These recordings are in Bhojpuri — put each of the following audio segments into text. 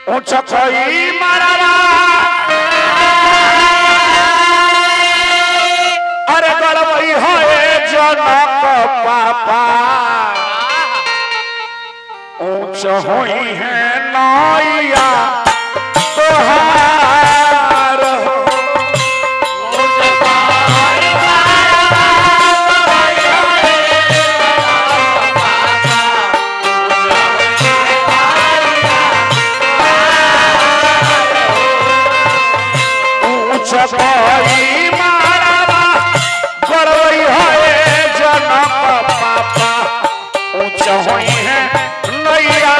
ऊंच कोई मरवा अरे गड़बई है जनक पापा ऊंच हुई है नैया तोहार हो ऊंच कोई मरवा गड़बई है जनक पापा ऊंच हुई है नैया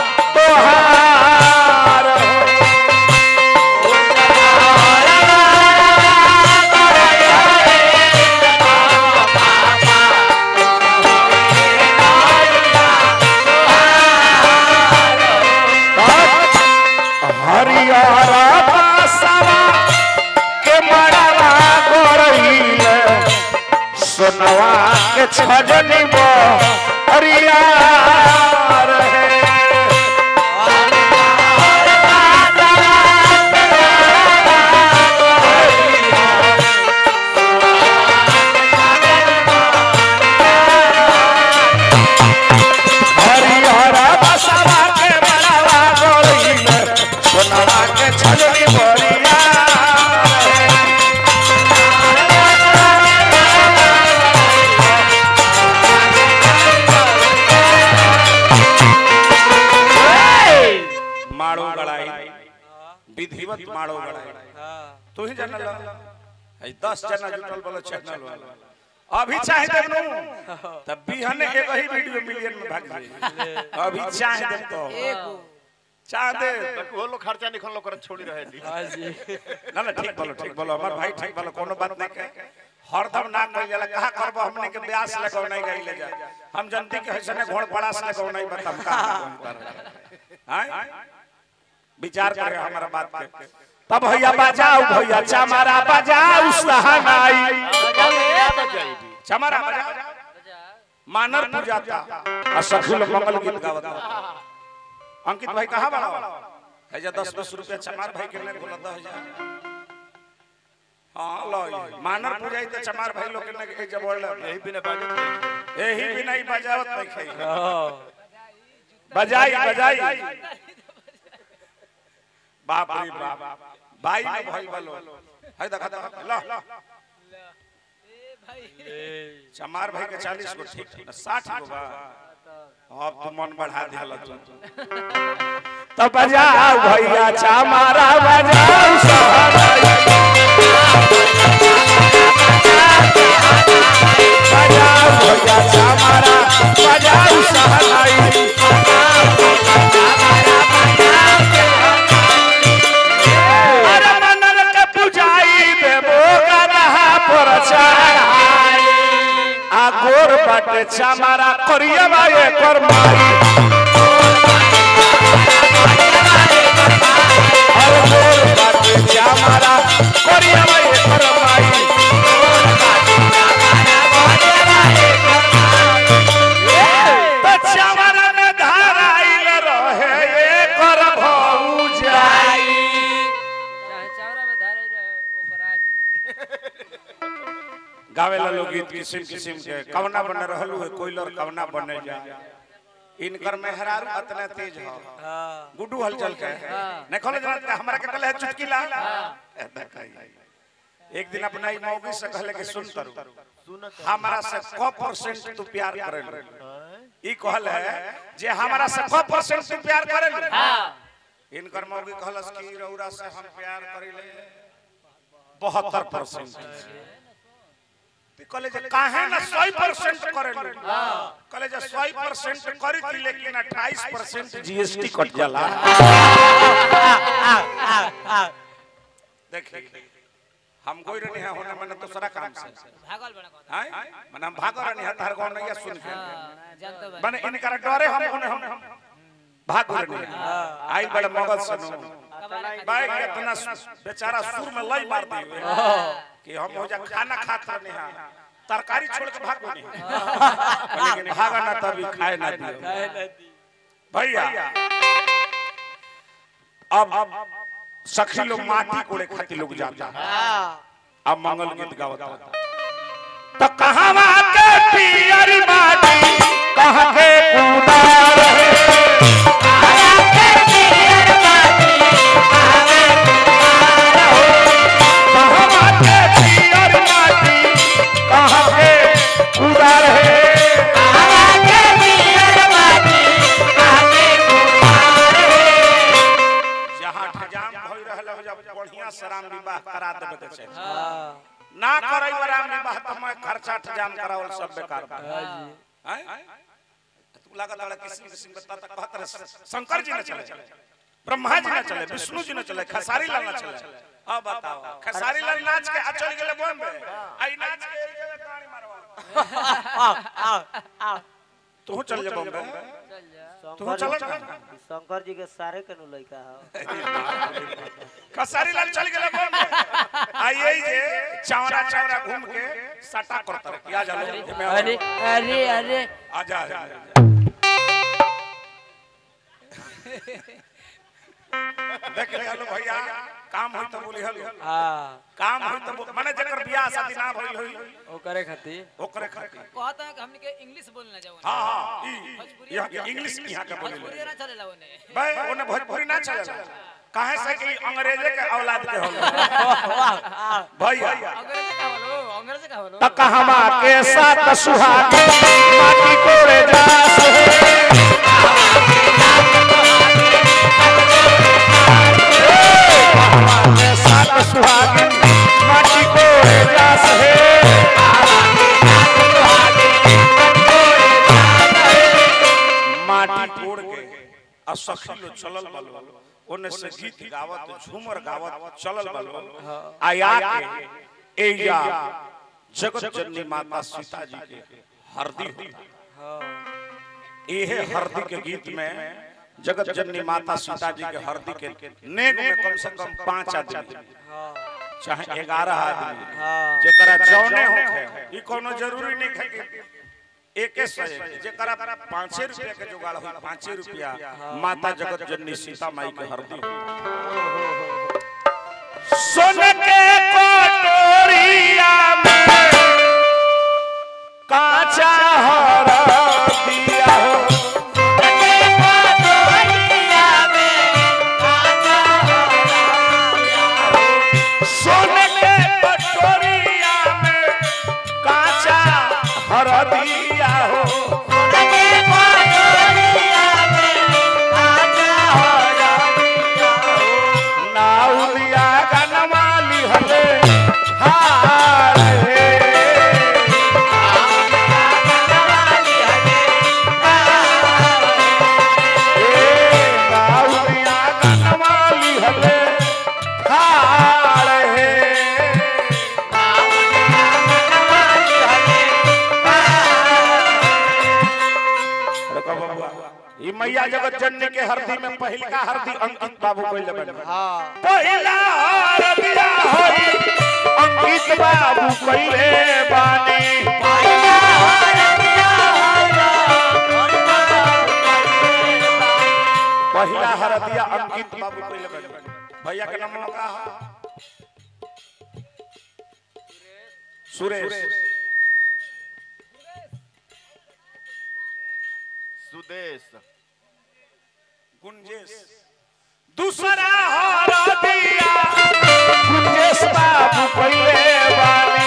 तोहार हो हरियर बासवा के मरवा गोरहिल सोनवा के छजनी बो हरियर है हरिहर बसवा के बड़वा गोरहिल सोनवा के छजनी बोरिया माड़ो गड़ाई विधिवत माड़ो गड़ाई तू ही जानल है 10 जना जुटल बोलो चैनल वाला अभी चाहे देखनू तब बिहने एक ही वीडियो मिलियन में भाग जाई अभी चाहे देख तो चाहे दे वो लोग खर्चा निकल लोग करत छोड़ी रहे ली ना ना ठीक बोलो ठीक बोलो हमार भाई ठीक बोलो कोनो बात नहीं कहे हरदम ना कह जाला कहा करबो हमने के ब्यास लगो नहीं गई ले जा हम जनती के हसने घोड़ पड़ास लगो नहीं बता हम का हां विचार करे हमारा बात के तब भैया बजाओ भैया चमारा बजाओ सहनाई चमारा बजाओ मानर पूजाता और सखुल मंगल गीत गावता अंकित भाई कहाँ बड़ा है जा दस बीस रुपया चमार भाई के नहीं बोला दस हजार हाँ लो ये। मानर पूजाई तो चमार भाई लोग के नहीं जब बोल यही बिना बाजत यही भी नहीं बजावत नहीं खाई बजाई बजाई बाप रे बाप भाई में भाई बोलो है देखा देखा लो चमार भाई के चालीस गो ठीक ना साठ गो बा अब तो मन बढ़ा दिया तू तो बजाओ भैया चमारा बजाओ सहनाई बजाओ भैया चमारा बजाओ सहनाई अरे मनन के पुजाई देबो गदहा पर चढ़ाई आ गोर बाटे चमारा करिया बाए कर माई अरे गोर बाटे चमारा करिया बाए कर माई तो चमारा में धाराइल रहे एकर भौजाई चावरा में धारे रहे ओकरा जी गावेला लोग गीत किस्म किस्म के कवना बने रहलू है कोइलर कवना बने जा इनकर मेहरारू अतना तेज हो गुड्डू हलचल के नहीं खोले जानत का हमरा के कहले है चुटकीला ए, देखाई। एक दिन अपना ही मौगी से कहले कि सुन तरू हमरा से क परसेंट तू प्यार करे ई कहल है जे हमरा से क परसेंट तू प्यार करे इनकर मौगी कहलस कि रौरा से हम प्यार करिले 72 परसेंट कहले जे काहे ना 100% करे कहले जे 100% करी थी लेकिन 28% जीएसटी कट जाला देखिए हम कोई नहीं है होने मैंने दूसरा काम से भागल बड़ा कहता हैं मैंने हम भाग रहे हैं तार गांव नहीं सुन के हां जानतो बा मैंने इनकर डरे हम होने हम भाग रहे हैं आई बड़े मगज सुनो भाई इतना बेचारा सुर में लई मार दी कि हम हो जा खाना खात रहने हैं तरकारी छोड़ के भाग नहीं लेकिन भागा ना तभी खाए ना दियो भैया अब सखी लोग माटी कोड़े खातिर लोग जाता अब मंगल गीत गावता तो कहवा के पियर माटी कहाँ के कुदार है कहवा के पियर माटी कहाँ के कुदार है जहाँ ठजाम भई रहल हो जब बढ़िया से राम विवाह करा देबे के छै ना करई राम विवाह त मैं खर्चा ठजाम करावल सब बेकार बा हैं? तू लागत वाला किसी किसी बता तक कहत रहे शंकर जी न चले ब्रह्मा जी न चले विष्णु जी न चले खसारी लाल न चले अब बताओ खसारी लाल नाच के आ चल गेले बॉम्बे आई नाच के एक जगह कहानी मारवा तू चल जा बॉम्बे चल जा तू चल जा शंकर जी के सारे के नु लइका ह खसारी लाल चल गेले बॉम्बे आइए जे चावरा चावरा घूम के सटा करता रहे क्या जानो मैं अरे अरे अरे आजा आजा आजा। देख ले हलो भैया काम होई तो बोली हलो हाँ काम होई तो बोल- माने जेकर बियाह शादी ना भइल होई वो करे खातिर ओकरे खातिर कहता है कि हमने के इंग्लिश बोलना जाओ हां हां ई यहाँ के इंग्लिश यहाँ के बोले भोजपुरी ना चलेला ओने भाई ओने भोजपुरी ना चलेला काहे से कि अंग्रेजे के औलाद के होलो भैया अंग्रेजी का बोलो अंग्रेजी का बोलो त कहवा के साथ सुहाग माटी कोड़े जास के साथ सुहाग माटी कोड़े जास है माटी कोड़ के आ सखी लो चलल बलो ओने से गीत गावत झूमर गावत चलल बलो आया के एया जगत जननी माता सीता जी के हरदी होता एहे हरदी के गीत में जगत जननी माता सीता जी के हरदी के नेग में कम से कम पांच आदमी चाहे ग्यारह आदमी जेकरा जौने होखे ई कोनो जरूरी नहीं है कि एके सौ एक जेकरा पाँचे रुपया के जुगाड़ हो पाँचे रुपया माता जगत जननी सीता माई के हरदी सोन के कटोरिया में काचा हरदिया हो सोने के कटोरिया में काचा हरदिया हो नाउलिया गनवाली हले हार हे नाउलिया गनवाली हले हार हे देखो बबुआ, ई मैया जगत जननी के हरदी में पहिलका हरदी अंकित बाबू कोइले बन पहिला हरदिया होई अंकित बाबू कोइले बानी पहिला हरदिया अंकित बाबू कोइले बन भैया के नाम का सुरेश सुदेश गुंजेश दूसरा हरदिया गुंजेश बाबू कोइले बानी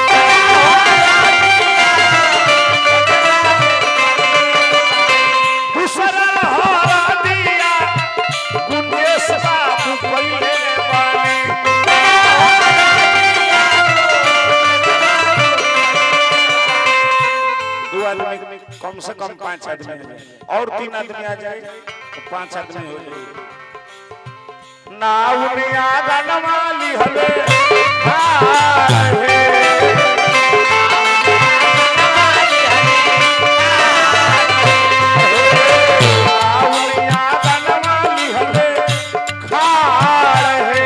दूसरा हरदिया गुंजेश बाबू कोइले बानी दो आदमी कम से कम पांच आदमी आ जाए और तीन आदमी आ जाए तो पांच आदमी हो जाए नाउनिया गनवाली हले हार हे नाउनिया गनवाली हले खार हे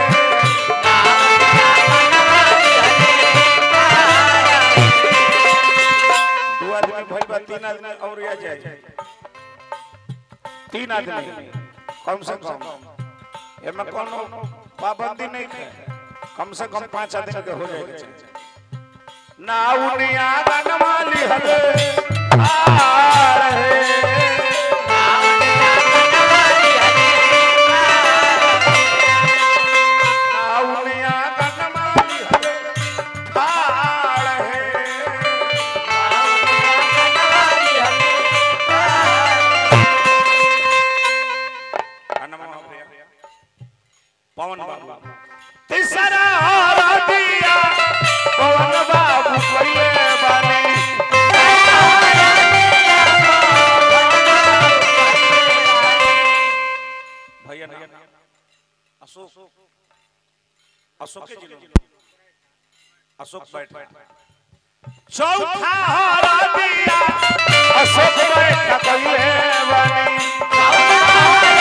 दो आदमी भइल बा तीन आदमी और आ जाए तीन आदमी कम से कम एमे कोनो पाबंदी नहीं है कम से कम पांच आदमी के हो जाएगा ना उनिया गनवाली हले आ रहे ना उनिया गनवाली हले आ रहे पवन बाबू तीसरा दिया पवन बाबू कोइले बानी भैया ना अशोक अशोक के जिलो अशोक बैठ चौथा दिया अशोक बैठ कोइले बानी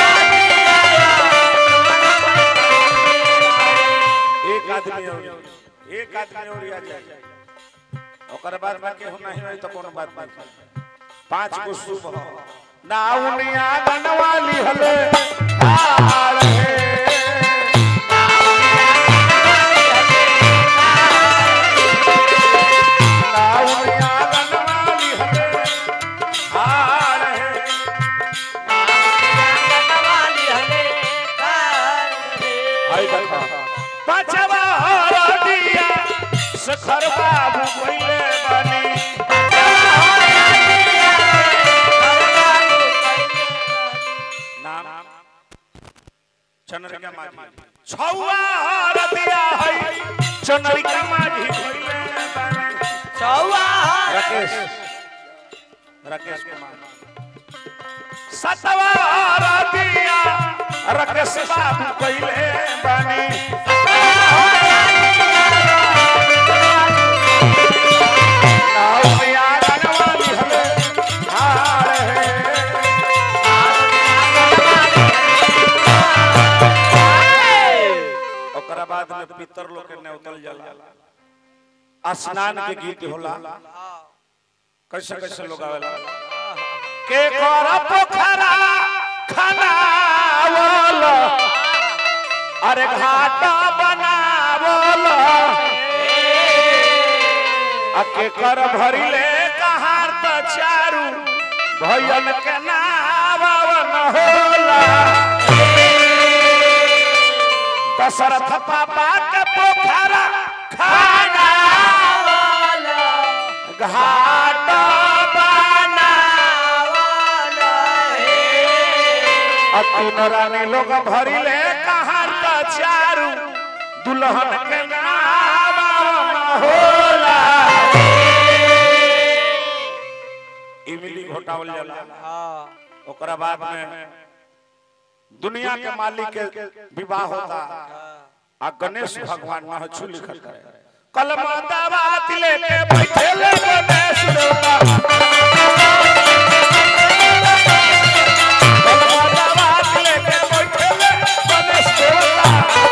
एक आदमी और एक आदमी और आ जाए ओकर बाद बाकी हो नहीं होई तो कोनो बात बात पांच को शुभ हो ना उनिया गनवाली हले आ रहे ना उनिया गनवाली हले आ रहे आई देखा पांचवा दिया सखर बाबू कोइले बानी नाम चंद्रिका माझी छौआ रतिया है चंद्रिका माझी कोइले बानी राकेश राकेश कुमार सतवा रतिया राकेश बाबू कोइले बानी नाउनिया गनवाली हले हार है ओकरा बाद में पितर लोग के नेवतल जाला स्नान के गीत होला कैसे कैसे लोग आवेला के कर पोखरा खनावल अरे घाटा बनावल आ के कर भरिले कहार त चारू भयन के नावन होला दशरथ पापा के पोखरा खाना घाट तीन रानी लोग भरिले कहार त चारू दुल्हन के नावन होला इमली घोटावल जाला ओकरा बाद में दुनिया के मालिक के विवाह होता आ गणेश भगवान न छु लिखल है कलमा दावात लेके बैठे ले गणेश देवता कलमा दावात लेके बैठे ले गणेश देवता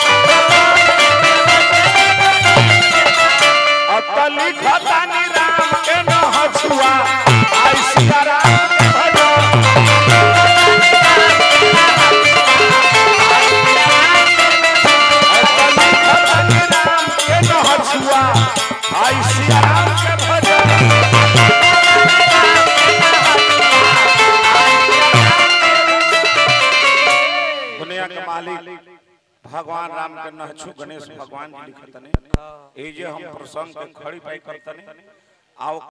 अतली खतानी राम के न हछुआ आई सीताराम के भजो अतली खतानी राम के न हछुआ आई सीताराम के भजो दुनिया के मालिक भगवान राम के नहछु गणेश भगवान जी लिखतने ए जे हम प्रसंग के खड़ी पाई करतने आओ